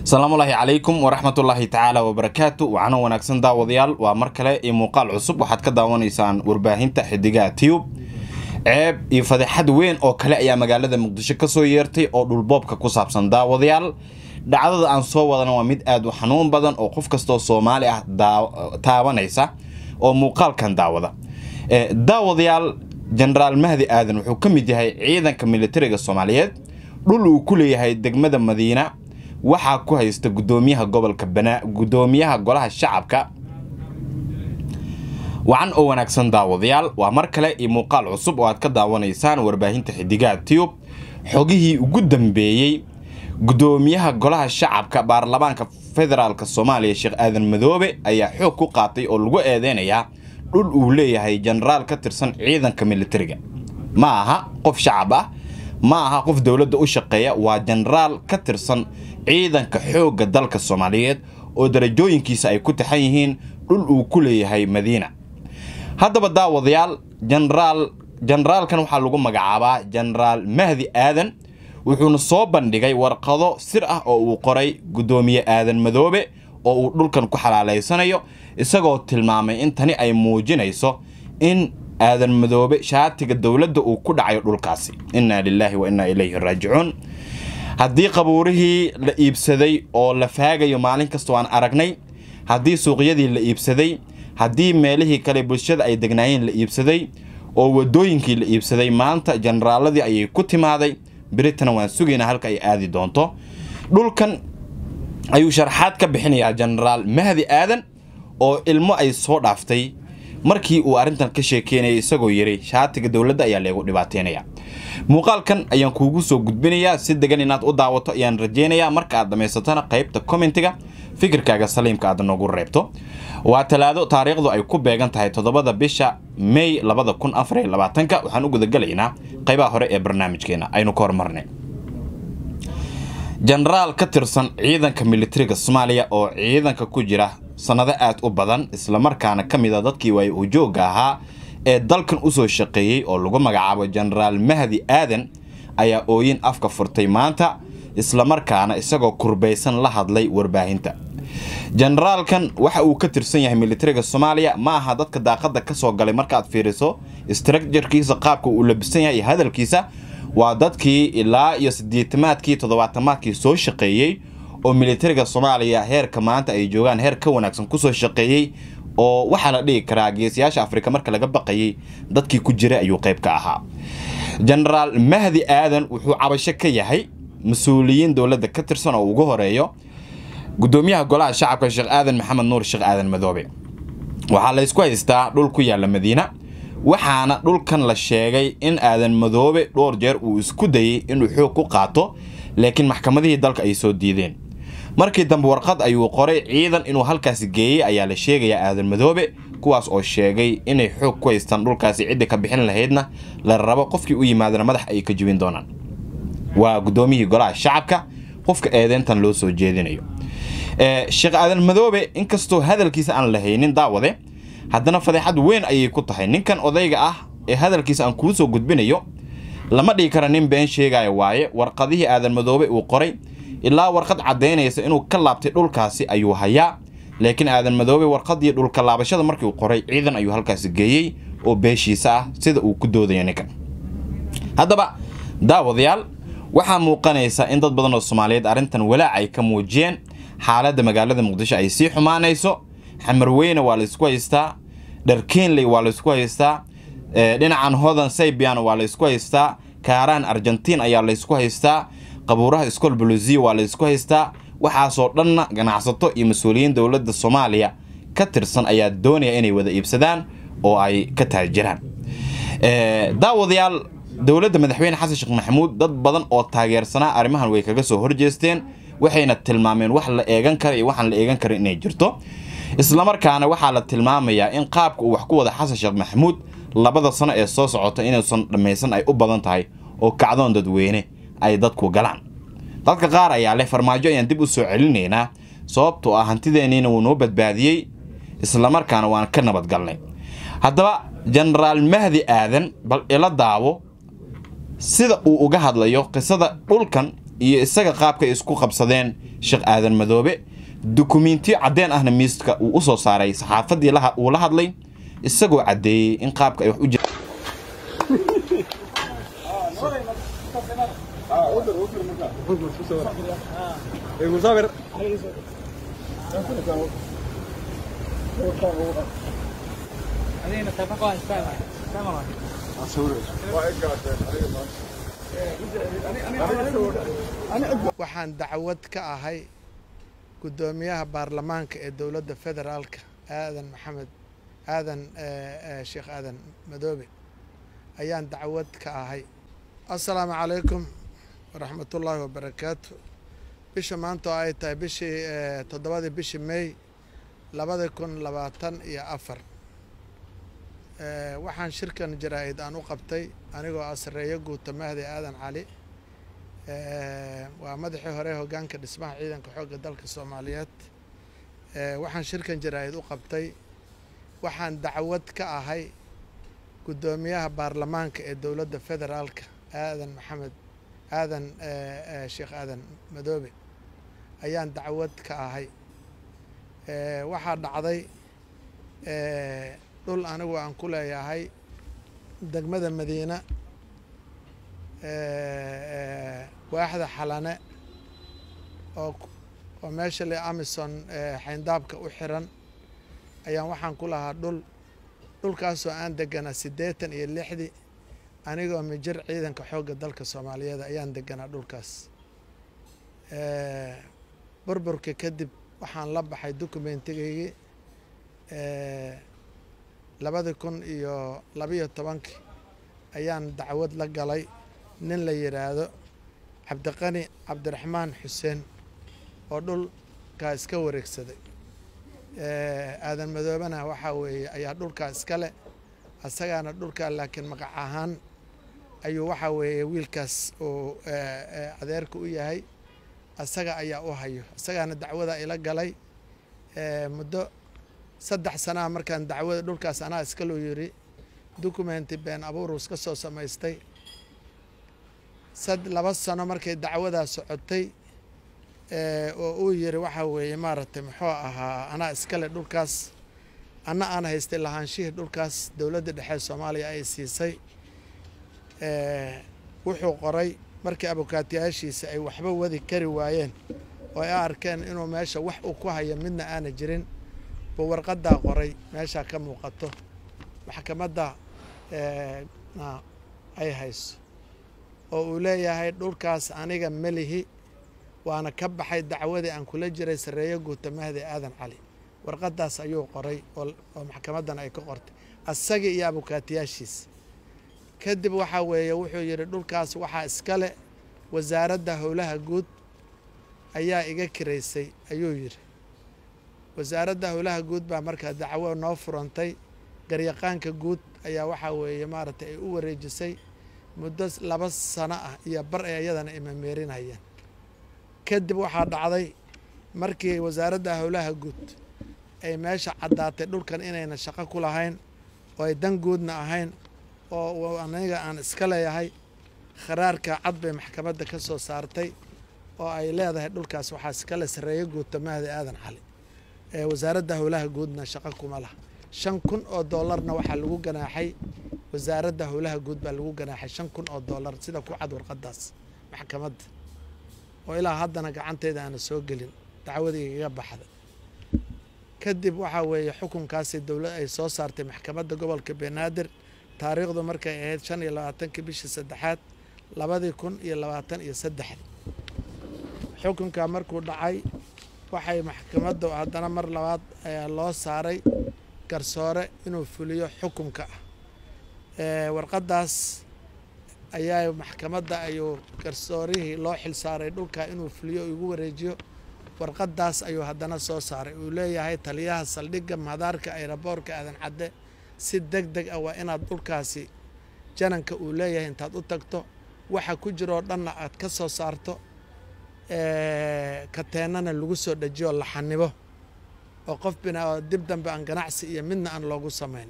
asalaamullaahi calaykum waraxmatullaahi tacaala wabarakaatu waxaana wanaagsan daawadayaal waa mar kale iyo muuqaal cusub waxaad ka daawanaysaan warbaahinta xidigaha tiyub ceeb iyo fadeexad weyn oo kale ayaa magaalada muqdisho kasoo yeertay oo dhulboobka ku saabsan daawadayaal dhacdada aan soo wadana waa mid aad u xanuun badan oo qof kastoo soomaali ah taabanaysa oo muuqaalkan daawada daawadayaal jenaraal mahdi aadan wuxuu ka mid yahay ciidanka militariga soomaaliyeed dhul uu ku leeyahay degmada madiina waxaa ku haysta gudoomiyaha gobolka banaa gudoomiyaha golaha shacabka wacan oo wanaagsan daawadayaal waa mar kale iyo muuqaal cusub oo aad ka daawanaysaan warbaahinta xidigaha tiyub xogihii ugu dambeeyey gudoomiyaha golaha shacabka baarlamaanka federaalk soomaaliya sheekh aadan madoobe ayaa xoog ku qaatay oo lagu eedeynayaa dhul uu leeyahay jenaraal ka tirsan ciidanka militariga ma aha qof shacab ah ma aha qof dowladda u shaqeeya waa jenaraal ka tirsan ciidanka xoogga dalka soomaaliyeed oo darajooyinkiisa ay ku taxan yihiin dhul uu ku leeyahay madiina haddaba daawadayaal jenaraal jenaraalkan waxaa lagu magacaabaa jenaraal mahdi aadan wuxuuna soo bandhigay warqado sir ah oo uu qoray guddoomiye aadan madoobe oo uu dhulkan ku xalaalaysanayo isagoo tilmaamay in tani ay muujinayso in aadan madoobe shaatiga dowladda uu ku dhacayo dhulkaasi innaa lilaahi wa innaa ilayhi raajicuun haddii qabuurihii la iibsaday oo la faagayo maalin kastoo aan aragnay haddii suuqyadii la iibsaday haddii meelihii kale bulshada ay degnaayeen la iibsaday oo wadooyinkii la iibsaday maanta jenaraaladii ayay ku timaaday beritana waan sugaynaa halka ay aadi doonto dhulkan ayuu sharaxaad ka bixinayaa jenaraal mahdi aadan oo ilmo ay soo dhaaftay markii uu arrintan ka sheekeynaya isagoo yiri shaatiga dowladda ayaa leegu dhibaateynaya muuqaalkan ayaan kuugu soo gudbinayaa si degan inaad u daawato ayaan rajeynayaa marka aad dhammaysatana qaybta commentiga fikirkaaga saliimka aad noogu reebto waa talaado taariikhdu ay ku beegan tahay toddobada bisha may labada kun afariyo labaatanka waxaan u gudagalaynaa qaybaha hore ee barnaamijkeena aynu ka hormarnay jenaraal ka tirsan ciidanka militariga soomaaliya oo ciidanka ku jira sannado aad u badan islamarkaana ka mid a dadkii waay ujoogga ahaa ee dalkan usoo shaqeeyey oo lagu magacaabo jenaraal mahdi aadan ayaa ooyin afka furtay maanta islamarkaana isagoo kurbaysan la hadlay warbaahinta jenaraalkan waxa uu ka tirsan yahay militariga soomaaliya ma aha dadka daaqada kasoo galay markaad fiiriso structurkiisa qaabka uu labisan yahay iyo hadalkiisa waa dadkii ilaa iyo sideetamaadkii toddobaatamaadkii soo shaqeeyey oo militariga soomaaliya heerka maanta ay joogaan heer ka wanaagsan kusoo shaqeeyey oo waxaa la dhigi karaa geesiyaasha afrika marka laga baqayay dadkii ku jiray ayuu qayb ka ahaa jenaraal mahdi aadan wuxuu cabasho ka yahay mas-uuliyiin dowladda ka tirsan oo ugu horeeyo gudoomiyaha golaha shacabka sheekh aadan maxamed nuur sheekh aadan madoobe waxaa laysku haystaa dhul ku yaalla madiina waxaana dhulkan la sheegay in aadan madoobe dhowr jeer uu isku dayey inuu xoog ku qaato laakiin maxkamadihii dalka ay soo diideen markii dambe warqad ayuu qoray ciidan inuu halkaasi geeyey ayaa la sheegayaa aadan madoobe kuwaas oo sheegay inay xoog ku haystaan dhulkaasi ciddi ka bixin lahaydna la rabo qofkii u yimaadana madax ay ka jibin doonaan waa guddoomiyihii golaha shacabka qofka eedeyntan loo soo jeedinayo sheekh aadan madoobe inkastoo hadalkiisa aan lahaynin daawade haddana fadeexad weyn ayay ku tahay ninkan odayga ah ee hadalkiisa aan kuu soo gudbinayo lama dhigi kara nin been sheegaya waaye warqadihii aadan madoobe uu qoray ilaa warqad caddaynaysa inuu ka laabtay dhulkaasi ayuu hayaa laakiin aadan madoobe warqadii dhulka laabashada markii uu qoray ciidan ayuu halkaasi geeyey oo beeshiisa ah sida uu ku doodaya ninkan haddaba daawadayaal waxaa muuqanaysa in dad badan oo soomaaliyeed arrintan walaac ay ka muujiyeen xaaladda magaalada muqdisho ay sii xumaanayso xamarweyne waa laysku haystaa dharkeenley waa laysku haystaa dhinacan hodan saybian waa laysku haystaa kaaraan argentiin ayaa laysku haystaa qabuuraha scol bolosiya waa laysku haystaa waxaasoo dhanna ganacsato iyo mas-uuliyiin dowladda soomaaliya ka tirsan ayaa doonaya inay wada iibsadaan oo ay ka taajiraan daawadayaal dowladda madaxweyne xasan sheekh maxamuud dad badan oo taageersanaa arrimahan way kaga soo horjeesteen waxayna tilmaameen wax la eegan kara iyo waxaan la eegan karin inay jirto islamarkaana waxaa la tilmaamayaa in qaabka uu wax ku wada xasan sheekh maxamuud labada sano ee soo socota inuusan dhammaysan ay u badan tahay oo kacdoon dadweyne ay dadku galaan dadka qaar ayaa leh farmaajo ayaan dib u soo celinaynaa sababtoo ah hantideenniina wuu noo badbaadiyey islamarkaana waan ka nabadgalnay haddaba jenaraal mahdi aadan bal ila daawo sida uu uga hadlayo qisada dhulkan iyo isaga qaabkay isku qabsadeen sheekh aadan madoobe dukumentiyo caddeen ahna miiska uu usoo saaray saxaafadii uu la hadlay isagoo caddeeyey in qaabka ay wax u jira waxaan dacwad ka ahay guddoomiyaha baarlamaanka ee dowladda federaalka aadan maxamed aadan sheekh aadan madoobe ayaan dacwad ka ahay assalaamu calaykum waraxmatullaahi wabarakaatu bisha maanta oo ay tahay bishii toddobadii bishii may labada kun labaatan iyo afar waxaan shirkan jaraa-id aan u qabtay anigoo asreeyo guuta mahdi aadan cali waa madaxii hore hoggaanka dhismaha ciidanka xoogga dalka soomaaliyeed waxaan shirkan jaraa-id u qabtay waxaan dacwad ka ahay guddoomiyaha baarlamaanka ee dowladda federaalka aadan maxamed aadan sheekh aadan madoobe ayaan dacwad ka ahay waxaa dhacday dhul anigu aan ku leeyahay degmada madiina waaxda xalane oo oo meesha le amison xayndaabka u xiran ayaan waxaan ku lahaa dhul dhulkaasoo aan deganaa siddeetan iyo lixdii anigoo mijir ciidanka xoogga dalka soomaaliyeed ayaan deganaa dhulkaas burburka kadib waxaan la baxay dokumentigaygii labadi kun iyo labiyo tobankii ayaan dacwad la galay nin la yidhaahdo cabdiqani cabdiraxmaan xuseen oo dhulkaa iska wareegsaday aadan madoobana waxaa weeye ayaa dhulkaa iskale asagaana dhulkaa laakiin magac ahaan ayuu waxaa weeye wiilkaas uu adeerka u yahay asaga ayaa u hayo asagaana dacwada ila galay muddo saddex sanaa markaan dacwada dhulkaas anaa iskaloo yidhi documenti been abuurus ka soo samaystay sad laba sano markay dacwadaa socotay oo uu yiri waxaa weeye maaragtay muxuu ahaa anaa iskale dhulkaas anna aan haystay lahaanshihii dhulkaas dowladda dhexe soomaaliya ay siisay wuxuu qoray markii abukaatiyaashiisa ay waxba wadi kari waayeen oo ay arkeen inuu meesha wax uu ku hayo midna aana jirin buu warqaddaa qoray meeshaa ka muuqato maxkamadda na ay hayso oo uu leeyahay dhulkaas aniga melihi waana ka baxay dacwadii aan kula jiray sarreeyo guuta mahdi aadan cali warqaddaas ayuu qoray oo maxkamaddan ay ka qortay asagii iyo abukaatiyaashiisa kadib waxaa weeye wuxuu yidhi dhulkaas waxaa iskale wasaaradda howlaha guud ayaa iga kiraysay ayuu yidhi wasaaradda howlaha guud baa markaa dacwo noo furantay garyaqaanka guud ayaa waxaa weeye maaragtay ay u wareejisay muddo laba sano ah iyo bar ay ayadana imameerinayeen kadib waxaa dhacday markii wasaaradda howlaha guud ay meesha caddaatay dhulkan inayna shaqo ku lahayn oo ay dan guudna ahayn oo aniga aan iska leeyahay kharaarka cad bay maxkamadda ka soo saartay oo ay leedahay dhulkaas waxaa iskale sarreeyo guuta mahdi aadan cali ee wasaaradda howlaha guudna shaqo kuma laha shan kun oo doolarna waxaa lagu ganaaxay wasaaradda howlaha guud baa lagu ganaaxay shan kun oo doolar sida ku cad warqaddaas maxkamadda oo ilaa haddana gacanteyda aana soo gelin dacwadii igaga baxda kadib waxaa weeye xukunkaasi dowlad ay soo saartay maxkamadda gobolka banaadir taariikhdu markay ahayd shan iyo labaatankii bishii saddexaad labadii kun iyo labaatan iyo saddexdi xukunka markuu dhacay waxay maxkamaddu haddana mar labaad ayaa loo saaray garsoore inuu fuliyo xukunka ah warqaddaas ayaa maxkamadda ayuu garsoorihii loo xil saaray dhulka inuu fuliyo igu wareejiyo warqaddaas ayuu haddana soo saaray uu leeyahay taliyaha saldhigga madaarka ayraboorka aadan cadde si deg deg ah waa inaad dhulkaasi jananka uu leeyahay intaad u tagto waxa ku jiroo dhanna aad ka soo saarto kateennana lagu soo dhajiyo la xanibo oo qof bina dib dambe aan ganacsi iyo midna aan loogu samayn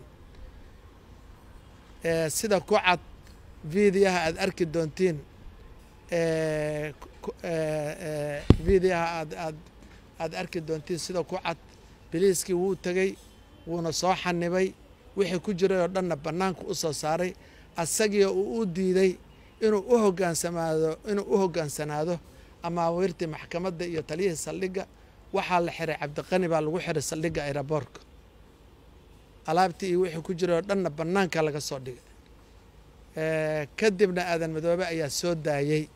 sida ku cad viidiyaha aad arki doontiin videoha aad aad aada arki doontiin sida ku cad biliiskii wuu tegey wuuna soo xanibay wixii ku jiray oo dhanna bannaanka u soo saaray asagii uu u diiday inuu u hogaansamaado inuu u hoggaansanaado amaawiirtii maxkamadda iyo taliyihii saldhigga waxaa la xiray cabdiqani baa lagu xiray saldhigga aeroboortka alaabtii iyo wixii ku jiray oo dhanna bannaanka laga soo dhigay kadibna aadan madoobe ayaa soo daayey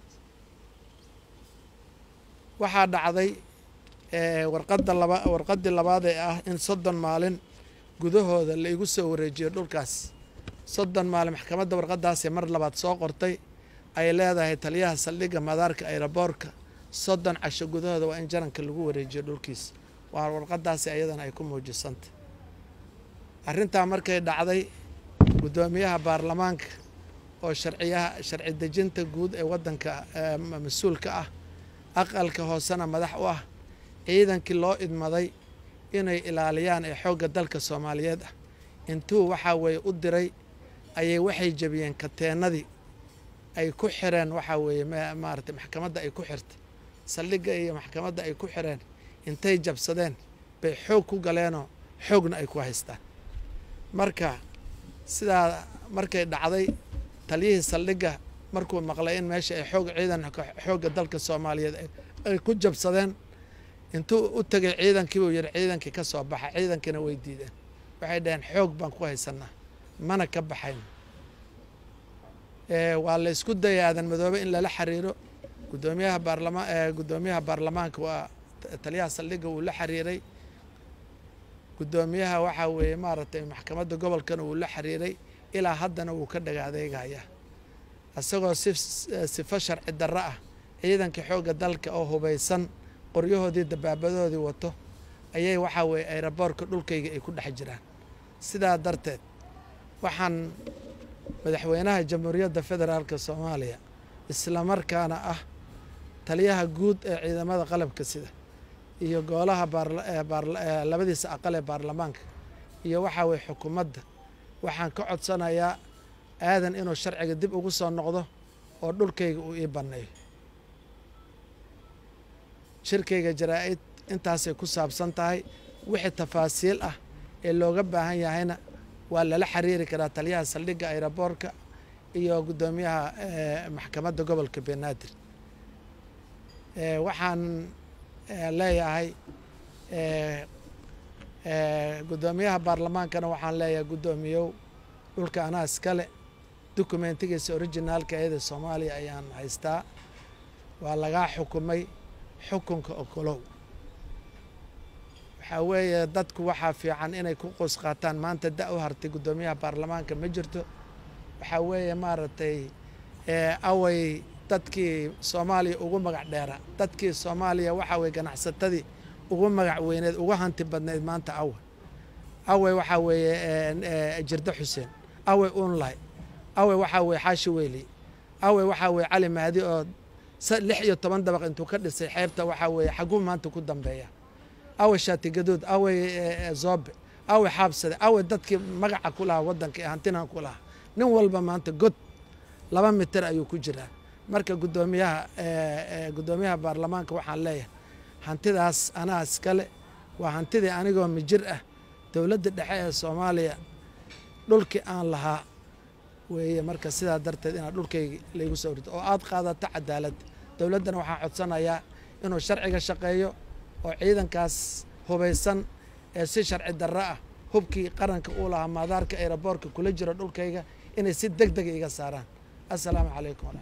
waxaa dhacday warqadda laba warqaddii labaad ee ah in soddon maalin gudahooda la igu soo wareejiyo dhulkaas soddon maalin maxkamadda warqaddaasee mar labaad soo qortay ay leedahay taliyaha saldhigga madaarka aeroboortka soddon casho gudahooda waa in jaranka lagu wareejiyo dhulkiisa waa warqaddaasi ayadana ay ku muujisantay arrintaa markay dhacday guddoomiyaha baarlamaanka oo sharciyaha sharci dejinta guud ee waddanka mas-uulka ah aqalka hoosena madax u ah ciidankii loo idmaday inay ilaaliyaan ee xoogga dalka soomaaliyeed ah intuu waxaa weeye u diray ayay waxay jebiyeen kateennadii ay ku xireen waxaa weeye maaragtay maxkamadda ay ku xirtay saldhigga iyo maxkamadda ay ku xireen intay jabsadeen bay xoog ku galeenoo xoogna ay ku haystaan marka sidaa markay dhacday taliyihii saldhigga markuu maqlay in meesha ay xoog ciidan xoogga dalka soomaaliyeed ay ku jabsadeen intuu u tegay ciidankii buu yidhi ciidankii ka soo baxa ciidankiina way diideen waxay dhaheen xoog baan ku haysanaa mana ka baxayno waa la isku dayay aadan madoobe in lala xiriiro gudoomiyaha baarlama guddoomiyaha baarlamaanka waa taliyaha saldhigga wuu la xiriiray guddoomiyaha waxaa weeye maaragtay maxkamadda gobolkana wuu la xiriiray ilaa haddana wuu ka dhaga adeegaya isagoo si sifo sharci darro ah ciidankii xoogga dalka oo hubaysan qoryahoodii dabaabadoodii wato ayay waxaa weeye aeroboorka dhulkayga ay ku dhex jiraan sidaa darteed waxaan madaxweynaha jamhuuriyadda federaalka soomaaliya islamarkaana ah taliyaha guud ee ciidamada qalabka sida iyo goolaha labadiisa aqal ee baarlamaanka iyo waxaa weye xukuumadda waxaan ka codsanayaa aadan inuu sharciga dib ugu soo noqdo oo dhulkayga uu ii banneeyo shirkayga jaraa-id intaasay ku saabsan tahay wixii tafaasiil ah ee looga baahan yahayna waa lala xiriiri karaa taliyaha saldhigga aeroboorka iyo guddoomiyaha maxkamadda gobolka banaadir waxaan leeyahay guddoomiyaha baarlamaankana waxaan leeyahay guddoomiyow dhulka anaa iskale dokumentigiisa originaalka eeda soomaaliya ayaan haystaa waa lagaa xukumay xukunka okolow waxaa weeye dadku waxaa fiican inay ku qoys qaataan maanta da u hartay guddoomiyaha baarlamaanka ma jirto waxaa weeye maaragtay away dadkii soomaaliya ugu magac dheera dadkii soomaaliya waxaa weye ganacsatadii ugu magac weyneed ugu hanti badnayd maanta awe awey waxaa weeye jirdo xuseen awey unlay awey waxaa weye xaashi weyli awey waxaa weye cali mahdi oo lix iyo toban dabaq intuu ka dhisay xeebta waxaa weeye xaguu maanta ku dambeeya awey shaatigaduud awey zoobe awey xaabsade awey dadkii magaca ku lahaa waddanka ee hantinan ku lahaa nin walba maanta god laba mitir ayuu ku jiraa marka guddoomiyaha guddoomiyaha baarlamaanka waxaan leeyahay hantidaas anaa iskale waa hantidii anigoo mijir ah dowladda dhexe ee soomaaliya dhulkii aan lahaa weeye marka sidaa darteed inaad dhulkaygi laygu soo rito oo aad qaadato cadaalad dowladdana waxaan codsanayaa inuu sharciga shaqeeyo oo ciidankaas hubaysan ee si sharci darro ah hubkii qaranka uu lahaa maadaarka aeroboorka kula jiro dhulkayga inay si deg dega iga saaraan assalaamu calaykum